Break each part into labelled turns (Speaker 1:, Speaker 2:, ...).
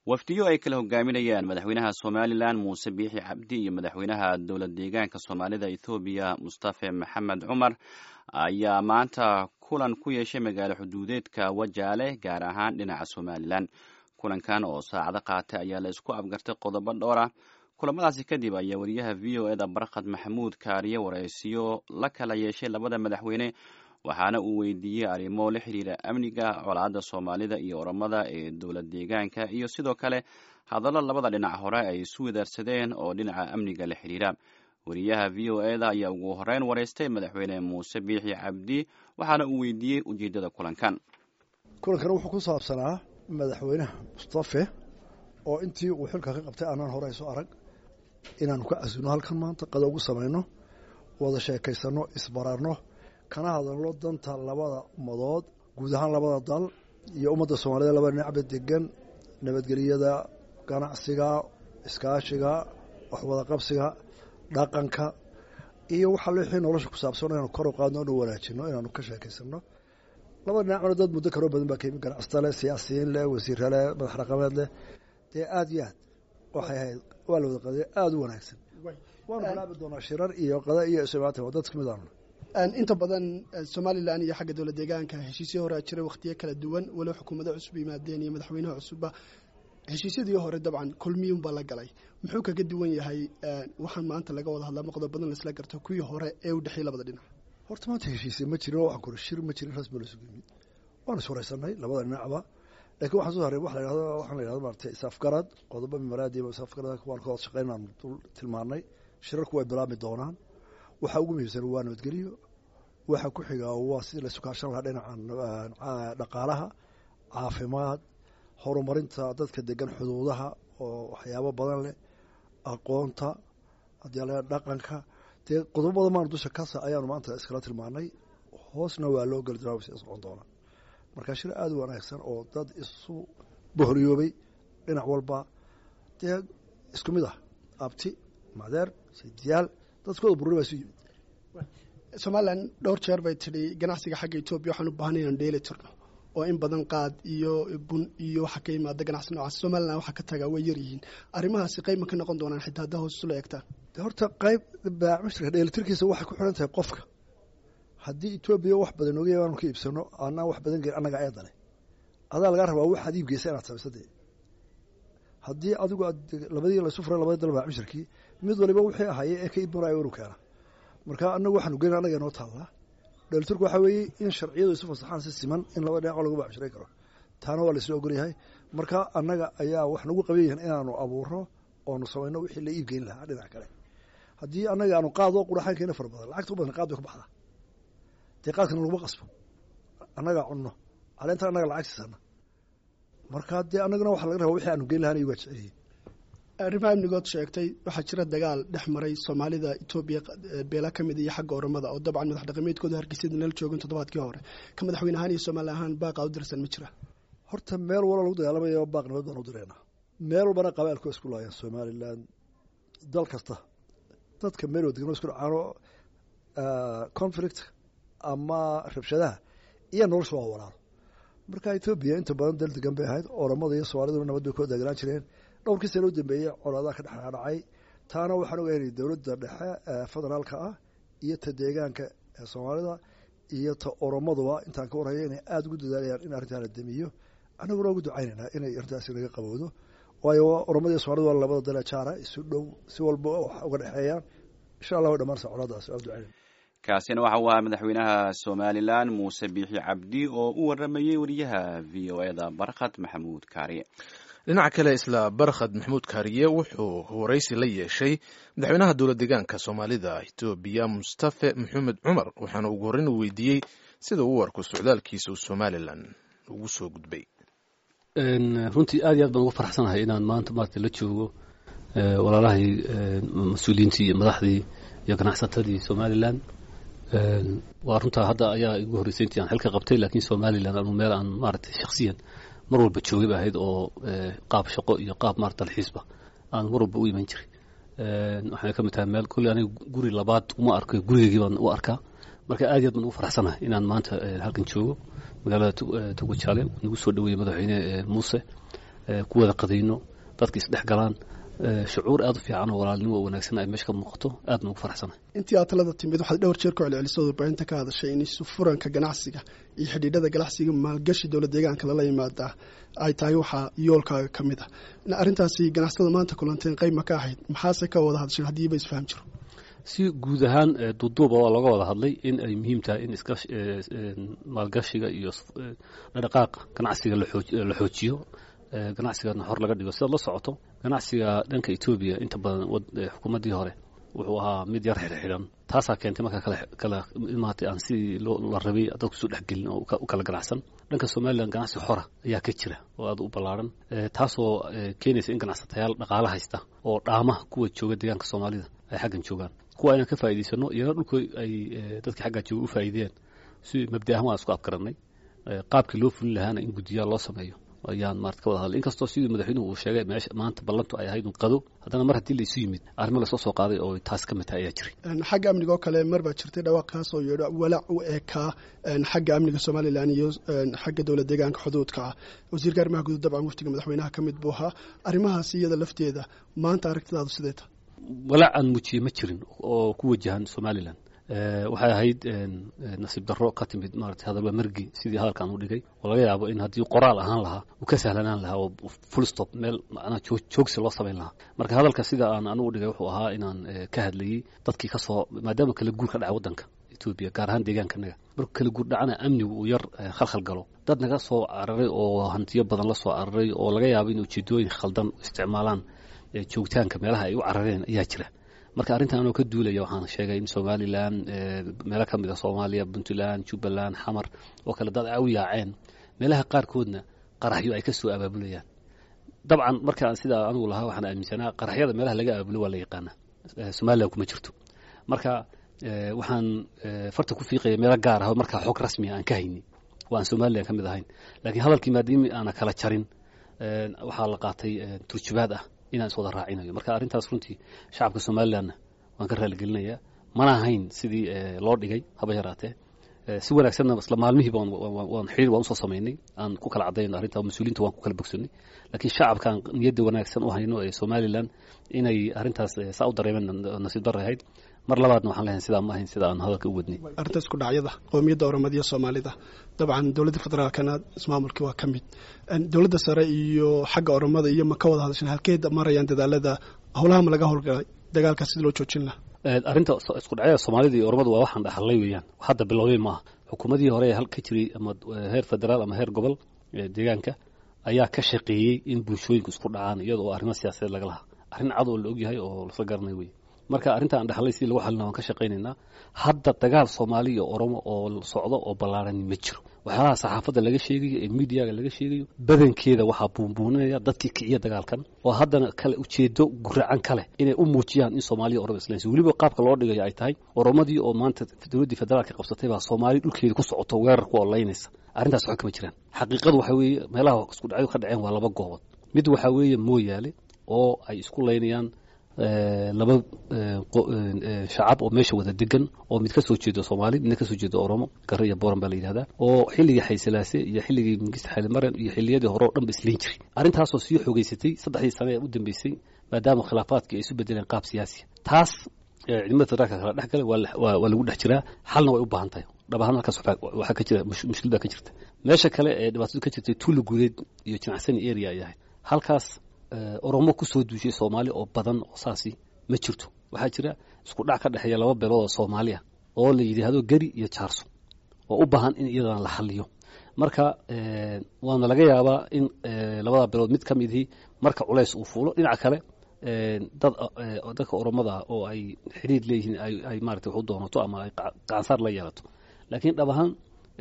Speaker 1: wafdiyo ay kala hogaaminayaan madaxweynaha somalilan muuse biixi cabdi iyo madaxweynaha dowlad deegaanka soomaalida ethoobiya mustafe maxamed cumar ayaa maanta kulan ku yeeshay magaalo xuduudeedka wajaale gaar ahaan dhinaca somalilan kulankan oo saacado qaatay ayaa la isku afgartay qodobo dhowra kulamadaasi kadib ayaa wariyaha v o eda barkhad maxamuud kaariye waraysiyo la kala yeeshay labada madaxweyne waxaana uu weydiiyey arrimo la xiriira amniga colaadda soomaalida iyo oramada ee dowlad deegaanka iyo sidoo kale hadallo labada dhinac hore ay isu wadaarsadeen oo dhinaca amniga la xiriira wariyaha v o eda ayaa ugu horeyn wareystay madaxweyne muuse biixi cabdi waxaana uu weydiiyey ujeeddada kulankan
Speaker 2: kulankan wuxuu ku saabsanaa madaxweynaha mustafe oo intii uu xilka ka qabtay aanaan hore isu arag inaanu ka casino halkan maanta qada ugu samayno wada sheekaysano isbararno kana hadalno danta labada umadood guud ahaan labada dal iyo ummadda soomaalida labada dhinacba degan nabadgeliyada ganacsiga iskaashiga waxwada qabsiga dhaqanka iyo waxaa wixii nolosha ku saabsan inaanu kor u qaadno inu wanaajino inaanu ka sheekaysano labada dhinacna dad muddo kaloo badan baa ka yimi ganacsata leh siyaasiyiin leh wasiirra leh madax dhaqameed leh dee aada iyo aad waxay ahayd waa la wada qadaya aada u wanaagsan waanu bilaabi doonaa shirar iyo qada iyo ismaata waa dad kamid aanu
Speaker 3: inta badan somalilan iyo xagga dowlad deegaanka heshiisyo horea jiray wakhtiyo kala duwan walow xukuumado cusub yimaadeen iyo madaxweynaha cusubba heshiisyadii hore dabcan kulmiyunbaa la galay muxuu kaga duwan yahay waxaan maanta laga wada hadlaa maqdo badan laisla garto kuwii hore ee u dhexeeyey labada dhinac
Speaker 2: horta maanta heshiisya ma jirin waxaan kuri shir ma jirin rasmi lasugu yimid waanu ishoraysanay labada dhinacba lakiin waxaan soo haray wa la yhahdo waxaan la yhahdo maarata isafgarad qodobo mimaraadiiba isafgarad waan ka wada shaqeyn aan dul tilmaanay shirarku way bilaabmi doonaan waxaa ugu muhiimsan waa nabadgeliyo waxa ku xigaa waa sidii laysu kaashan lahaa dhinaca dhaqaalaha caafimaad horumarinta dadka degan xuduudaha oo waxyaabo badan leh aqoonta haddii la dhaqanka dee qodobo badan maanu dusha kasa ayaanu maanta iskala tilmaanay hoosna waa loo geli doonaa wasi socon doonaa marka shir aada u wanaagsan oo dad isu bohoriyoobay dhinac walba dee isku mid ah abti madeer sidiyaal dadkooda bururi baa isu yimid
Speaker 3: somalilan dhowr jeer bay tidhi ganacsiga xagga etoobiya waxaan u baahnay inaan dheeli tirno oo in badan qaad iyo bun iyo waxa ka yimaada ganacsi noocaas somalilan waxaa ka tagaa way yar yihiin arrimahaasi qayb ma ka noqon doonaan xitaa haddaa hoos isula eegtaan
Speaker 2: de horta qayb baamishirka dheelitirkiisa waxay ku xiran tahay qofka haddii etoobiya wax badan oga yaanu ka iibsano anaan wax badan geyn annaga eedale adaa lagaa rabaa waxaad iib geysa inaad samaysa dee haddii adigu aad labadii laysu furay labadii dal baamishirkii mid waliba wixii ahaye ee ka iibmanaya inu keena marka anagu waxaanu geyn annaga inoo taallaa dheelitirku waxaa weeye in sharciyadu isu fasaxaan si siman in laba dhinaco lagu baamshiray karo taana waa laisla ogolyahay marka annaga ayaa wax nagu qaban yahin inaanu abuurno oonu samayno wixii la iib geyn lahaa dhinac kale haddii annaga aanu qaadoo quraxaan keena fara badan lacagta u badan qaad bay ka baxdaa dee qaadkana laguma qasbo annagaa cunno caleentan annaga lacag siisana marka dee annagana waxa laga raba wixii aanu geyn lahaan iyagaa jeceliyiin
Speaker 3: arrimaha amnigood sheegtay waxaa jira dagaal dhex maray soomaalida etoobiya beela ka mid iyo xagga oramada oo dabcan madax dhaqameedkooda hargeysyada nala joogin toddobaadkii hore ka madaxweyne ahaan iyo soomaali ahaan baaqa u dirsan ma jira
Speaker 2: horta meel walo lagu dagaalamayo baaq nabad baan u direynaa meel walbana qabaalku isku laayaan somalilan dal kasta dadka meel wada degan isku dhacaano conflict ama rabshadaha iyo nolosha waa walaalo marka etoobiya inta badan dal degan bay ahayd oramada iyo soomaaliduna nabad bay ku dagalaan jireen dhowrkii sano u dambeeyey colaadaha ka dhexdhacay taana waxaan ogahay dowladda dhexe ee federaalka ah iyo ta deegaanka ee soomaalida iyo ta oromaduba intaan ka warhayo inay aada ugu dadaalayaan in arrintaa la damiyo annaguna ugu ducaynaynaa inay arrintaasi naga qabowdo waayo oromada iyo soomaalida waa labada dale jaara isu dhow si walba wax uga dhexeeyaan insha allah way dhamaanaysa colaadaas waa ducaynayna
Speaker 1: kaasina waxa uu ahaa madaxweynaha somalilan muuse biixi cabdi oo u waramayey wariyaha v o eda barkhad maxamuud kaariye
Speaker 4: dhinaca kale isla barkhad maxamuud kaariye wuxuu waraysi la yeeshay madaxweynaha dowlad deegaanka soomaalida etoobiya mustafe maxamed cumar waxaana ugu horreyn uu weydiiyey sida uu u arko socdaalkiisa uu somalilan ugu soo gudbay
Speaker 5: runtii aad iyo aad baan ugu faraxsanahay inaan maanta maarata la joogo walaalahay mas-uuliyiintii iyo madaxdii iyo ganacsatadii somalilan waa runtaa hadda ayaa igu horreysay intii aan xilka qabtay laakiin somalilan anu meel aan maaragtay shaksiyan mar walba joogay ba ahayd oo qaab shaqo iyo qaab maarata dalxiisba aan mar walba u iman jiray waxayna ka mid tahay meel kolley aniga guri labaad uma arko gurigeygii baan u arkaa marka aad iyo aad baan ugu faraxsanahay inaan maanta halkan joogo magaalada tugujaale nagu soo dhaweeyey madaxweyne muuse ku wada qadayno dadka isdhex galaan shucuur aad u fiican oo walaalnimo oo wanaagsan ay meesha ka muuqato aadna ugu faraxsanahay
Speaker 3: intii aad talada timid waxaad dhowr jeer ku celcelisay warbaahinta ka hadashay in isu furanka ganacsiga iyo xidhiidhada ganacsiga maalgashi dowlad deegaanka lala yimaadaa ay tahay waxaa yoolkaaga ka mid ah arrintaasi ganacsatada maanta kulanteen qayb ma ka ahayd maxaase ka wada hadasheen haddiiba isfaham jiro
Speaker 5: si guud ahaan duuduuba waa looga wada hadlay in ay muhiim tahay in iska maalgashiga iyo dhaqaaqa ganacsiga la xoojiyo ganacsigana hor laga dhigo sidaad la socoto ganacsiga dhanka etoobiya inta badan xukuumaddii hore wuxuu ahaa mid yar xidhxidhan taasaa keentay markaa kala kala imaatay aan sidii la rabay dadku isu dhexgelin oo u kala ganacsan dhanka somalilan ganacsi xora ayaa ka jira oo aad u ballaaran taasoo keenaysa in ganacsatayaal dhaqaale haysta oo dhaama kuwa jooga deegaanka soomaalida ay xaggan joogaan kuwa inaan ka faa'idaysano iyana dhulku ay dadkii xaggaa jooga u faa'iideen si mabda ahaan waan isku afgarannay qaabkii loo fulin lahaana in guddiyaal loo sameeyo ayaan maarata ka wada hadlay inkastoo sidii madaxweynuhu uu sheegay meesha maanta ballantu ay ahayd un qado haddana mar haddii laysu yimid arrimo lasoo soo qaaday oo taas ka mid tahay ayaa jiray
Speaker 3: xagga amniga oo kale mar baa jirtay dhawaaq kaasoo yeedho walaac u eekaa xagga amniga somalilan iyo xagga dowlad deegaanka xuduudka ah wasiirka arrimaha guud dabcan waftiga madaxweynaha ka mid buu ahaa arrimahaasi iyada lafteeda maanta aragtidaadu sidee ta
Speaker 5: walaac aan muujiyey ma jirin oo ku wajahan somalilan waxay ahayd nasiib darro ka timid maarata hadalba mergi sidii hadalkan u dhigay oo laga yaabo in haddii qoraal ahaan lahaa uu ka sahlanaan lahaa oo full stop meel macnaha joogsi loo samayn lahaa marka hadalka sida aan anigu dhigay wuxuu ahaa inaan ka hadlayey dadkii ka soo maadaama kala guur ka dhaca waddanka etoobiya gaar ahaan deegaankanaga markuu kala guur dhacana amnigu uu yar khalkhal galo dad naga soo cararay oo hantiyo badan la soo cararay oo laga yaabo in ujeedooyin khaldan isticmaalaan joogitaanka meelaha ay u carareen ayaa jira marka arrintan anoo ka duulaya waxaan sheegay in somalilan meelo ka mid a soomaaliya puntland jubbaland xamar oo kale dad ay u yaaceen meelaha qaarkoodna qaraxyo ay ka soo abaabulayaan dabcan markaan sidaa anigu lahaa waxaan aaminsanaa qaraxyada meelaha laga abaabulo waa la yaqaana somalilan kuma jirto marka waxaan farta ku fiiqaya meelo gaar ah markaa xog rasmiya aan ka haynin oo aan somalilan ka mid ahayn laakiin hadalkii maadaami aana kala jarin waxaa la qaatay turjubaad ah inaan is wada raacinayo marka arrintaas runtii shacabka somalilanna waan ka raaligelinayaa mana ahayn sidii loo dhigay haba yaraatee si wanaagsanna isla maalmihiiba waan xiriir waan usoo samaynay aan ku kala cadayno arrinta mas-uuliinta waan ku kala bogsanay laakiin shacabkaan niyadda wanaagsan u hayno ee somalilan inay arrintaas saa u dareemeen nasiib darre ahayd mar labaadna waxaan leeyahay sidaa ma ahayn sida aan hadalka u wadnay
Speaker 3: arrintaas ku dhacyada qowmiyadda oromadiya soomaalida dabcan dowladda federaalkana ismaamulkii waa ka mid dowladda sare iyo xagga oromada iyo ma ka wada hadashan halkeed marayaan dadaalada howlaha ma laga howlgalay dagaalkaas sida loo joojin laha
Speaker 5: arrinta isku dhacyada soomaalida iyo oromadu waa waxaan dhaxalay weeyaan hadda bilowday maaha xukuumadii hore ee hal ka jiray ama heer federaal ama heer gobol deegaanka ayaa ka shaqeeyey in bulshooyinku isku dhacaan iyada oo arrimo siyaasadeed laga lahaa arrin cad oo la ogyahay oo lasla garanay wey marka arrinta aan dhaxlay sidii lagu xalina waan ka shaqaynaynaa hadda dagaal soomaali iyo oromo oo socdo oo ballaarani ma jiro waxyaalaha saxaafadda laga sheegayo ee miidiyaga laga sheegayo badankeeda waxaa buunbuuninaya dadkii kiciya dagaalkan oo haddana kale ujeedo guracan kale inay u muujiyaan in soomaaliya oromo islaysa weliba qaabka loo dhigayo ay tahay oromadii oo maanta dowladdii federaalka qabsatay baa soomaali dhulkeeda ku socoto weerar ku olaynaysa arrintaas waxba kama jiraan xaqiiqadu waxa weeye meelaha isku dhacyo ka dhaceen waa laba goobood mid waxaa weeye mooyaale oo ay isku laynayaan laba shacab oo meesha wada degan oo mid kasoo jeedo soomaali midna kasoo jeedo oromo gare iyo boran baa la yidhahdaa oo xilligii xaysalaase iyo xilligii mingista xalimaren iyo xilliyadii hore oo dhan ba isliin jiray arrintaasoo sii xoogeysatay saddexdii sane ee u dambeysay maadaama khilaafaadkii ay isu bedeleen qaab siyaasiya taas ciidamada federaalka kala dhex galay waa lagu dhex jiraa xalna way u baahan tahay dhab ahaan halkaas waxaa ka jira mushkil baa ka jirta meesha kale ee dhibaatadu ka jirtay tuula guuleed iyo jinacsani area ay ahayd halkaas oromo kusoo duushay soomaali oo badan oo saasi ma jirto waxaa jira isku dhac ka dhexeeya laba beelood oo soomaali ah oo la yidhaahdo geri iyo jaarso oo u baahan in iyadana la xaliyo marka waana laga yaabaa in labada beelood mid ka midihii marka culays uu fuulo dhinaca kale dad dadka oromada ah oo ay xiriir leeyihiin ay maarata wax u doonato ama ay qaansaar la yeelato laakiin dhab ahaan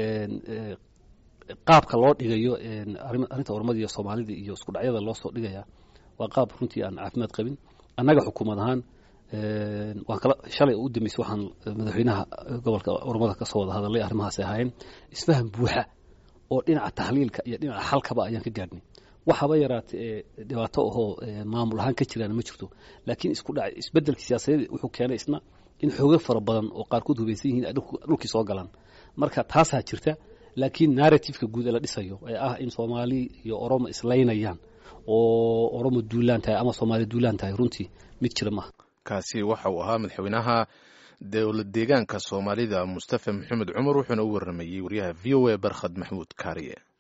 Speaker 5: qaabka loo dhigayo arrinta oromada iyo soomaalida iyo isku dhacyada loo soo dhigaya waa qaab runtii aan caafimaad qabin annaga xukuumad ahaan waan kala shalay u dambeysay waxaan madaxweynaha gobolka oromada ka soo wada hadalay arrimahaas ahaayeen isfaham buuxa oo dhinaca tahliilka iyo dhinaca xalkaba ayaan ka gaadhnay waxaba yaraatay ee dhibaato ahoo maamul ahaan ka jiraan ma jirto laakiin isku dhac isbedelka siyaasadeed wuxuu keenay isna in xoogo fara badan oo qaarkood hubaysan yihiin ay dhulkii soo galaan marka taasaa jirta laakiin narrativeka guud ee la dhisayo ee ah in soomaali iyo oromo islaynayaan oo oromo duulaan tahay ama soomaali duulaan tahay runtii mid jira maaha
Speaker 4: kaasi waxa uu ahaa madaxweynaha dowlad deegaanka soomaalida mustafa maxamed cumar wuxuuna u waramayey waryaha v o a barkhad maxmuud kaariye